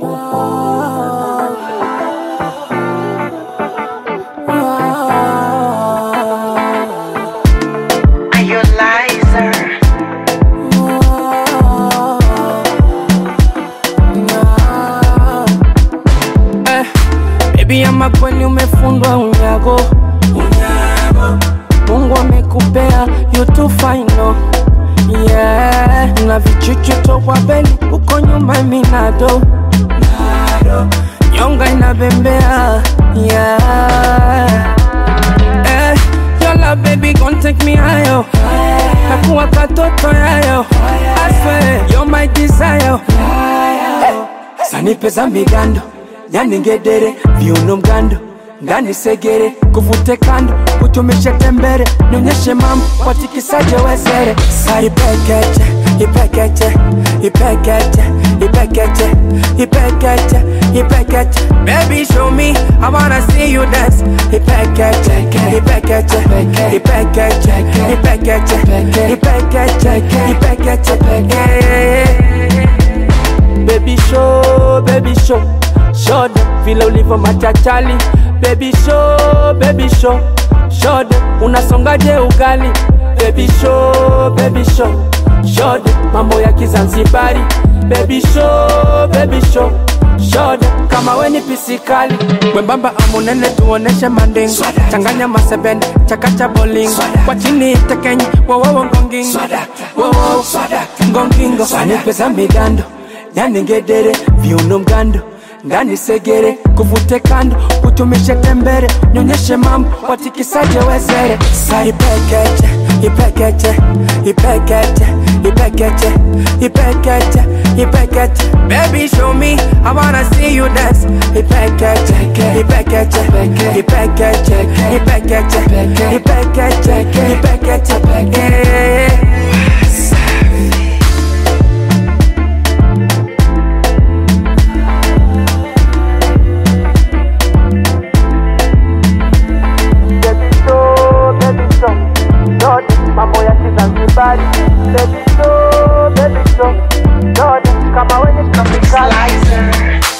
Are you a liar? Eh, baby ama kweli umefundwa unyago Mungu amekupea you too fine no yeah. na vichuchu tokwa beli uko nyuma minado nyonga inabembea yeah. eh, your love baby gon take me higher kakuwa katoto yayo I swear you're my desire sanipe za migando nyaningedere viuno mgando ngani segere kuvute kando kutumishe tembere nionyeshe mambo watikisaje wezere sa ipekeche ipekeche ipekeche ipekeche ipekeche ipekeche baby show me i wanna see you dance ipekeche ipekeche ipekeche ipekeche ipekeche ipekeche ipekeche Baby show, baby show Show them vile ulivyo machachali Baby show, baby show Show them unasongaje ugali Baby show, baby show Show them mambo ya kizanzibari Baby show, baby show Show them kama we ni pisikali Wembamba amunene tuoneshe manding Changanya masebende, chakacha bowling Kwa chini tekenyi, wowowo ngongingo Wowowo ngongingo Sanipe za migando nyaningedere viuno mgando ngani segere kuvute kando kutumishe tembere nyonyeshe mambo watikisaje wezere sa ipekeche ipekeche ipekeche ipekeche ipekeche ipekeche baby show me i wanna see you dance ipekeche ipekeche ipekeche ipekeche ipekeche ipekeche ipekeche baby show, baby show. Yote mambo ya Kizanzibari. Baby show, baby show. Yote kama wenye tropikali. Liar.